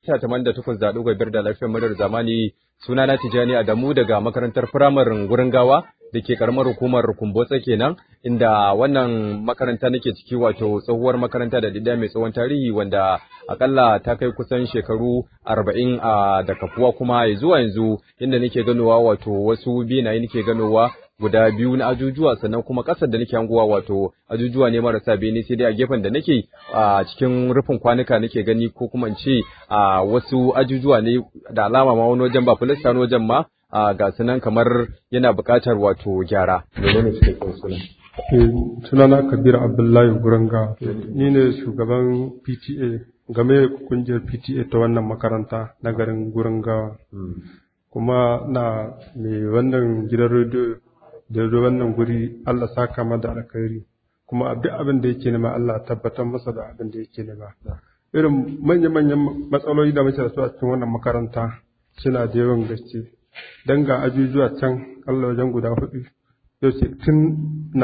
ta taman da tukun zaɗu biyar da lafiyar madar zamani suna na Tijani Adamu daga makarantar firamarin gurin gawa da ke karamar hukumar Kumbotsa kenan inda wannan makaranta nake ciki wato tsohuwar makaranta da dida mai tsawon tarihi wanda akalla ta kai kusan shekaru arba'in a da kafuwa kuma zuwa yanzu inda nake ganowa wato wasu benaye nake ganowa guda biyu na ajujuwa sannan kuma ƙasar da nake hangowa wato ajujuwa ne marasa bene sai dai a gefen da nake a cikin rufin kwanuka nake gani ko kuma in ce a wasu ajujuwa ne da alama ma wani wajen ba filista wani wajen ma a ga sunan kamar yana buƙatar wato gyara menene cikakken sunan sunana kabir abdullahi guranga ni ne shugaban pta game kungiyar pta ta wannan makaranta na garin gurangawa kuma na mai wannan gidan rediyo da ya wannan guri Allah saka ma da alkhairi kuma duk abin da yake nema Allah tabbatar masa da abin da yake nema irin manya-manyan matsaloli da muke da su a cikin wannan makaranta suna da yawan gaske dan ga ajujuwa can Allah wajen guda hudu yau ce tun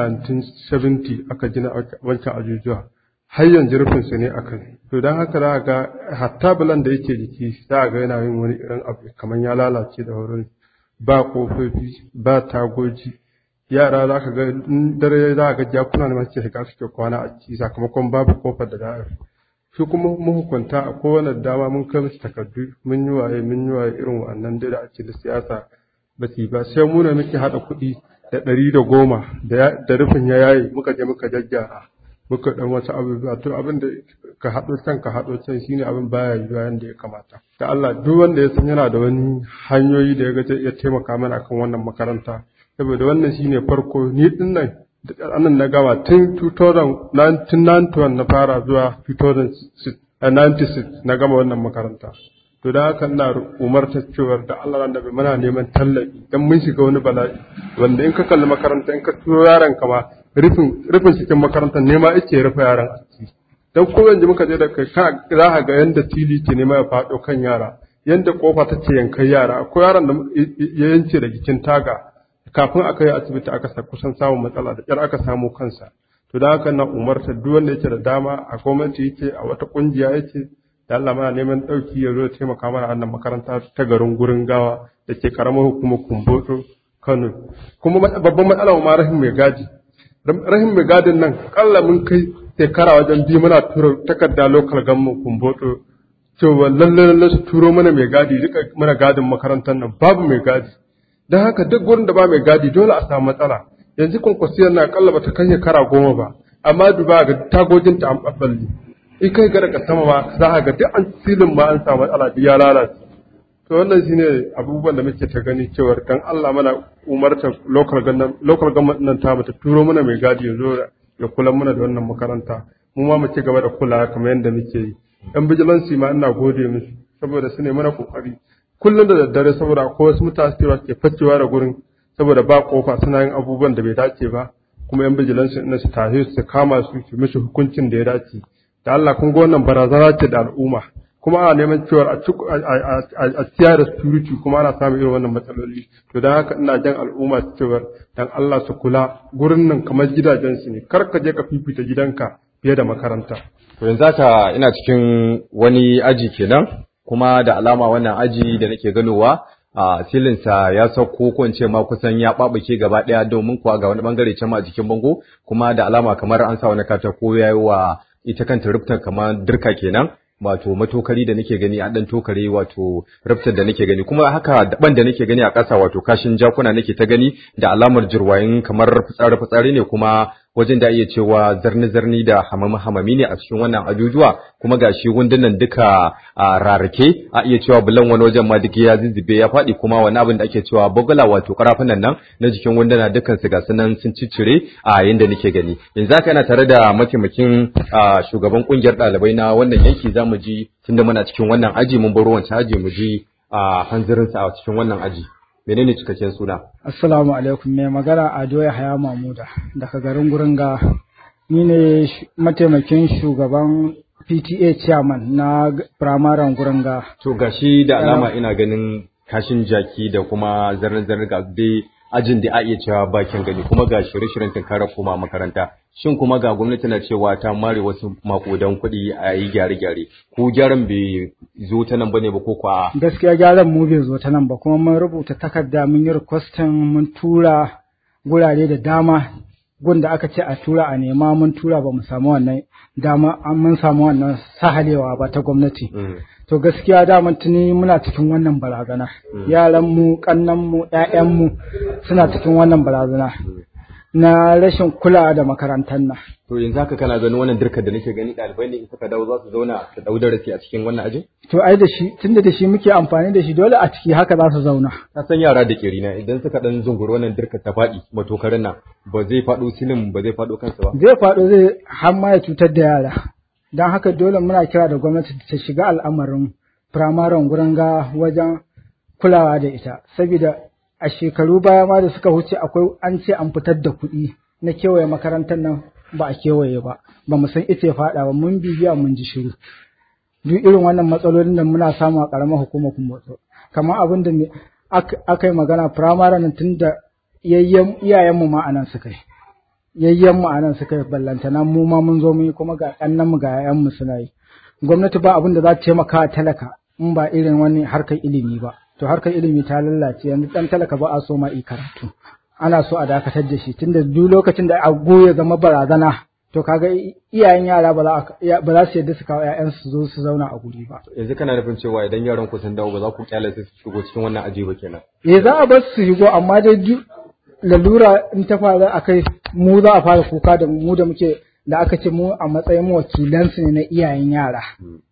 1970 aka gina wancan ajujuwa har yanzu rufin su ne akan to dan haka za ga hatta bulan da yake jiki za ga yana yin wani irin abu kamar ya lalace da wurin ba kofofi ba tagoji yara za ka ga dare za ga jakuna da masu shiga suke kwana a ciki sakamakon babu kofar da da'a su kuma mahukunta a kowane dama mun kai musu takardu mun yi waye mun yi waye irin wannan da ake da siyasa ba su ba sai mu ne muke haɗa kuɗi da ɗari da goma da rufin ya yaye muka je muka jajjara muka ɗan wasu abubuwa to abin da ka haɗo can ka haɗo can shine abin baya yiwuwa yanda ya kamata da Allah duk wanda ya san yana da wani hanyoyi da ya ga zai iya taimaka mana akan wannan makaranta saboda wannan shine farko ni din nan anan na gama tun 2091 na fara zuwa 2096 na gama wannan makaranta to da haka ina umarta cewar da Allah ran da muna neman tallafi dan mun shiga wani bala'i wanda in ka kalli makaranta in ka turo yaron ka ma rufin rufin cikin makarantar nema yake rufe yaran a ciki dan ko yanzu muka je da kai za ka ga yanda tili ke nema ya faɗo kan yara yanda kofa ta ce yankan yara akwai yaron da ya yance da jikin taga kafin aka yi asibiti aka kusan samun matsala da ƙyar aka samu kansa to da haka na umarta duk wanda yake da dama a gwamnati yake a wata kungiya yake da Allah mana neman ɗauki ya zo taimaka mana a wannan makaranta ta garin gurin gawa da ke karamar hukumar kumboto Kano kuma babban matsala ma rahim mai gadi rahim mai gadin nan kalla mun kai shekara wajen biyu muna tura takarda local government kumboto cewa lalle lalle su turo mana mai gadi duka mana gadin makarantar nan babu mai gadi don haka duk gurin da ba mai gadi dole a samu matsala yanzu kwankwasiyar na akalla bata kai shekara goma ba amma duba ga tagogin ta an ɓaɓɓalle in kai ga daga sama ma za a ga duk an filin ma an samu matsala duk ya lalace to wannan shine abubuwan da muke ta gani cewar dan Allah mana umarta local government local government nan ta mata turo mana mai gadi ya zo ya kula mana da wannan makaranta mu ma mu ci gaba da kula kamar yadda muke yi yan vigilance ma ina gode musu saboda su ne mana kokari kullum da daddare saboda akwai wasu mutane da ke facewa da gurin saboda ba kofa suna yin abubuwan da bai dace ba kuma yan bijilansu ina su tahe su kama su su mishi hukuncin da ya dace da Allah kun ga wannan barazana ce da al'umma kuma ana neman cewa a ciya da security kuma ana samun irin wannan matsaloli to don haka ina jan al'umma cewa dan Allah su kula gurin nan kamar gidajen su ne kar ka je ka fifita gidanka fiye da makaranta to yanzu haka ina cikin wani aji kenan kuma da alama wannan aji da nake ganowa a silinsa ya sauko ko ce ma kusan ya babuke gaba daya domin kuwa ga wani bangare can ma a jikin bango kuma da alama kamar an sa wani katako yayi wa ita kanta rufta kamar dirka kenan wato matokari da nake gani a dan tokare wato raftar da nake gani kuma haka daban da nake gani a ƙasa wato kashin jakuna nake ta gani da alamar jirwayin kamar fitsari fitsari ne kuma wajen da iya cewa zarni zarni da hamami hamami ne a cikin wannan ajujuwa kuma gashi wundunan duka a rarake a iya cewa bulan wani wajen ma duk ya zizzube ya faɗi kuma wani abin da ake cewa bugula wato karafunan nan na jikin wunduna dukkan su gasu nan sun ciccire a yanda nake gani yanzu haka yana tare da mataimakin shugaban kungiyar ɗalibai na wannan yanki za mu ji tunda muna cikin wannan aji mun baro wancan aji mu ji a hanzarinsa a cikin wannan aji menene cikakken suna assalamu alaikum mai magana ado ya haya mamuda daga garin guringa ni ne mataimakin shugaban pta chairman na firamaren guringa to gashi da alama ina ganin kashin jaki da kuma zarar zarar ga dai ajin da a iya cewa bakin gani kuma ga shirye-shiryen tunkarar koma makaranta shin kuma ga gwamnati na cewa ta mare wasu makudan kuɗi a yi gyare-gyare ko gyaran bai zo ta nan bane ba ko kwa gaskiya gyaran mu bai zo ta nan ba kuma mun rubuta takarda mun yi requesting mun tura gurare da dama gun da aka ce a tura a nema mun tura ba mu samu wannan dama an mun samu wannan sahalewa ba ta gwamnati to gaskiya daman tuni muna cikin wannan barazana yaran mu kannan mu ƴaƴan mu suna cikin wannan barazana na rashin kulawa da makarantar nan to yanzu haka kana ganin wannan dirkar da nake gani ɗalibai ne in suka dawo za su zauna su dau darasi a cikin wannan ajin to ai da shi tunda da shi muke amfani da shi dole a ciki haka za su zauna ka san yara da kerina idan suka dan zunguri wannan dirkar ta faɗi matokarin nan ba zai faɗo silin ba zai faɗo kansa ba zai faɗo zai har ma ya cutar da yara don haka dole muna kira da gwamnati ta shiga al'amarin firamaren gurin ga wajen kulawa da ita saboda a shekaru baya ma da suka wuce akwai an ce an fitar da kuɗi na kewaye makarantar nan ba a kewaye ba ba mu san ita ya faɗa ba mun bibiya mun ji shiru duk irin wannan matsalolin da muna samu a ƙaramar hukumar kuma kamar abin da aka yi magana firamare nan tun da iyayenmu ma anan suka yi yayyenmu anan suka yi ballantana mu ma mun zo mun yi kuma ga mu ga 'ya'yanmu suna yi gwamnati ba abin da za ta taimaka talaka in ba irin wani harkar ilimi ba to harkar ilimi ta lallace yanzu dan talaka ba a so ma yi karatu ana so a dakatar da shi tunda duk lokacin da ago ya zama barazana to kaga iyayen yara ba za su yadda su kawo ƴaƴan su zo su zauna a guri ba yanzu kana nufin cewa idan yaran ku sun dawo ba za ku kyale su shigo cikin wannan aji ba kenan eh za a bar su shigo amma dai duk lalura in ta faru akai mu za a fara kuka da mu da muke da aka ce mu a matsayin wakilansu ne na iyayen yara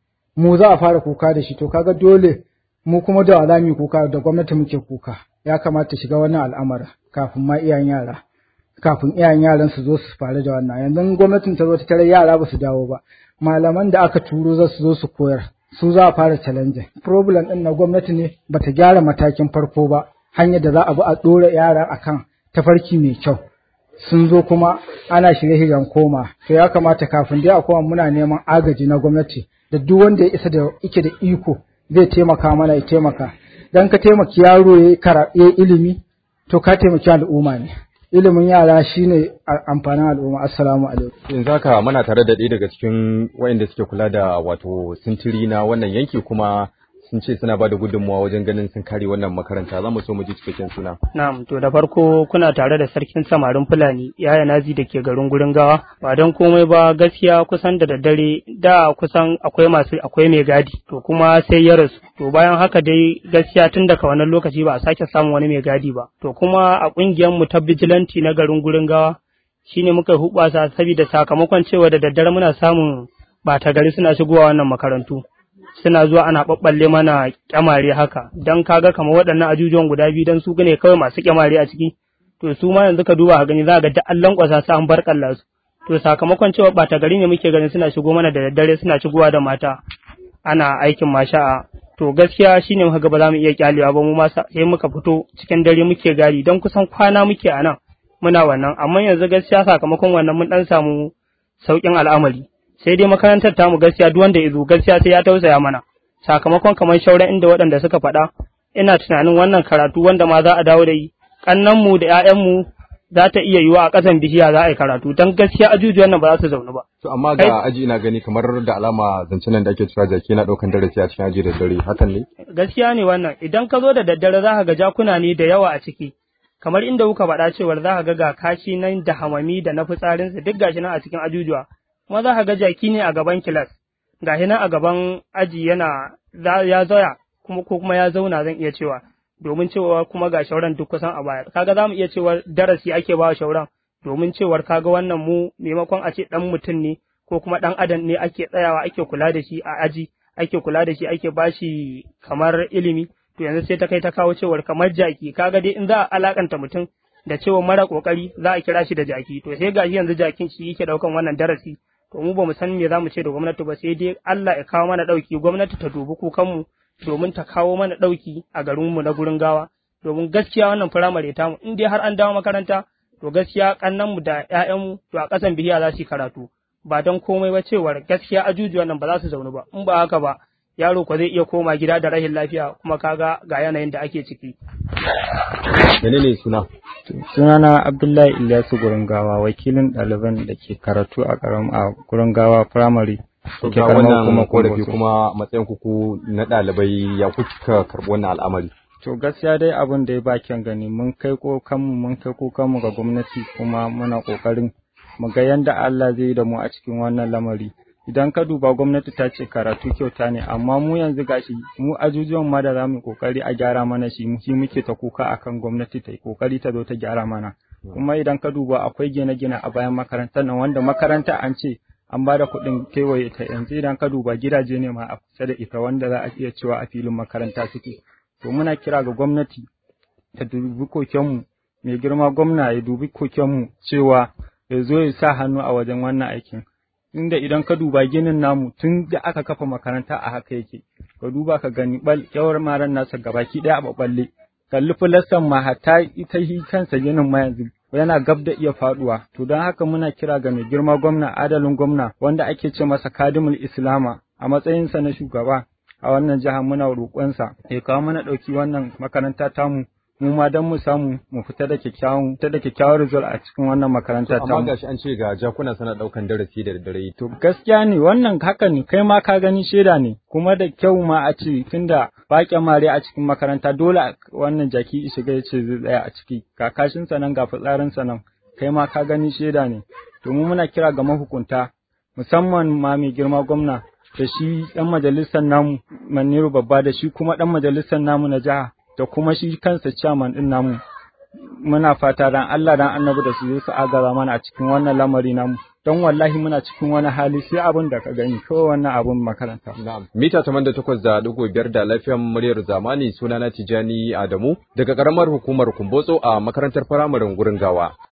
mu za a fara kuka da shi to kaga dole mu kuma da za mu kuka da gwamnati muke kuka ya kamata shiga wannan al'amara kafin ma iyayen yara kafin iyayen yaran su zo su faru da wannan yanzu gwamnatin ta zo ta tare yara ba su dawo ba malaman da aka turo za su zo su koyar su za a fara challenge problem din na gwamnati ne bata gyara matakin farko ba hanyar da za a bi a dora yara akan tafarki mai kyau sun zo kuma ana shirye-shiryen koma to ya kamata kafin dai a koma muna neman agaji na gwamnati da duk wanda ya isa da yake da iko zai taimaka mana ya taimaka dan ka taimaki yaro ya yi ilimi to ka taimaki al'umma ne ilimin yara shine amfanin al'umma assalamu alaikum yanzu haka muna tare da ɗaya daga cikin wayanda suke kula da wato sintiri na wannan yanki kuma sun ce suna bada gudunmawa wajen ganin sun kare wannan makaranta za mu so mu ji cikakken suna. Na'am to da farko kuna tare da sarkin samarin Fulani yaya nazi da ke garin gurin gawa ba don komai ba gaskiya kusan da daddare da kusan akwai masu akwai mai gadi to kuma sai ya rasu to bayan haka dai gaskiya tun daga wannan lokaci ba a sake samun wani mai gadi ba to kuma a kungiyar mu ta vigilante na garin gurin gawa shine muka hubasa saboda sakamakon cewa da daddare muna samun bata gari suna shigowa wannan makarantu suna zuwa ana ɓaɓɓalle mana kyamare haka don kaga kamar waɗannan ajujuwan guda biyu don su ne kawai masu kyamare a ciki to su ma yanzu ka duba ka gani za ga da an lankwasa su an bar kalla su to sakamakon cewa ɓata gari ne muke ganin suna shigo mana da daddare suna shigowa da mata ana aikin masha'a to gaskiya shine muka ga ba za mu iya kyalewa ba mu ma sai muka fito cikin dare muke gari don kusan kwana muke a nan muna wannan amma yanzu gaskiya sakamakon wannan mun dan samu sauƙin al'amari sai dai makarantar tamu gaskiya duk wanda ya zo gaskiya sai ya tausaya mana sakamakon kamar shauran inda waɗanda suka faɗa ina tunanin wannan karatu wanda ma za a dawo da yi mu da ƴaƴanmu za ta iya yiwa a ƙasan bishiya za a yi karatu don gaskiya ajujuwan nan ba za su zaune ba. To amma ga aji ina gani kamar da alama zancen nan da ake cewa jaki na ɗaukan darasi a cikin aji da dare hakan ne? Gaskiya ne wannan idan ka zo da daddare za ka ga jakuna ne da yawa a ciki kamar inda kuka faɗa cewar za ka ga ga kashi nan da hamami da na fitsarinsa duk gashi nan a cikin ajujuwa kuma za ka ga jaki ne a gaban kilas ga nan a gaban aji yana ya zaya kuma ko kuma ya zauna zan iya cewa domin cewa kuma ga shauran duk kusan a baya kaga za mu iya cewa darasi ake ba shauran domin cewar kaga wannan mu maimakon a ce dan mutum ne ko kuma dan adam ne ake tsayawa ake kula da shi a aji ake kula da shi ake bashi kamar ilimi to yanzu sai ta kai ta kawo cewar kamar jaki kaga dai in za a alakanta mutum da cewa mara kokari za a kira shi da jaki to sai gashi yanzu jakin shi yake daukan wannan darasi to mu ba mu san me za mu ce da gwamnati ba sai dai Allah ya kawo mana ɗauki gwamnati ta dubi kukanmu domin ta kawo mana ɗauki a garinmu na gurin gawa domin gaskiya wannan firamare tamu in dai har an dawo makaranta to gaskiya kannanmu da ƴaƴanmu to a ƙasan bihiya za su yi karatu ba don komai ba cewar gaskiya ajujuwan nan ba za su zaunu ba in ba haka ba yaro ko zai iya koma gida da rahin lafiya kuma kaga ga yanayin da ake ciki. Menene suna? sunana Abdullahi Ilyasu Gurungawa wakilin ɗaliban da ke karatu a ƙaram a Gurungawa Primary da ke ga karamar wannan kuma korafi Kumbotso. kuma matsayin kuku na ɗalibai ya kuka karɓi wannan al'amari To gaskiya dai abin da ya ba kyan gani mun kai kokanmu mun kai kokanmu ga gwamnati kuma muna kokarin mu ga yanda Allah zai yi da mu a cikin wannan lamari. Idan ka duba gwamnati ta ce karatu kyauta ne amma mu yanzu gashi mu ajujuwan ma da zamu yi kokari a gyara mana shi mu shi muke ta kuka akan gwamnati ta yi kokari ta zo ta gyara mana. Kuma idan ka duba akwai gine-gine a bayan makarantar nan wanda makaranta an ce an ba da kuɗin kewaye ta yanzu idan ka duba gidaje ne ma a kusa da ita wanda za a iya cewa a filin makaranta suke. to muna kira ga gwamnati ta dubi kokenmu mai girma gwamna ya dubi kokenmu cewa ya zo ya sa hannu a wajen wannan aikin inda idan ka duba ginin namu tun da aka kafa makaranta a haka yake ka duba ka gani bal yawar maran nasa gabaki daya a baballe kalli filastan ma hatta ita hi kansa ginin ma yanzu yana gab da iya faduwa to don haka muna kira ga mai girma gwamna adalin gwamna wanda ake ce masa kadimul islama a matsayinsa na shugaba a wannan jihar muna roƙonsa ya kawo mana ɗauki wannan makaranta tamu mu ma don mu samu mu fita da kyakkyawan fita da kyakkyawan result a cikin wannan makaranta amma tamu gashi an ce ga jakuna sana ɗaukan darasi da daddare to gaskiya ne wannan haka ne kai ma ka gani shaida ne kuma da kyau ma a ce tunda ba mare a cikin makaranta dole a- wannan jaki ya shiga ya ce zai tsaya a ciki ga kashin sa nan ga fitsarin sa nan kai ma ka gani shaida ne to mu muna kira ga mahukunta musamman ma mai girma gwamna da shi ɗan majalisar namu Maniru babba da shi kuma ɗan majalisar namu na jiha da kuma shi kansa chairman ɗin namu muna fata dan Allah dan annabi da su zo su agaza mana a cikin wannan lamari namu don wallahi muna cikin wani hali sai abin da ka gani kawai wannan abin makaranta Na'am. Mita da takwas da ɗigo biyar da lafiyar muryar zamani sunana Tijani Adamu daga ƙaramar hukumar Kumbotso a makarantar firamaren gurin gawa.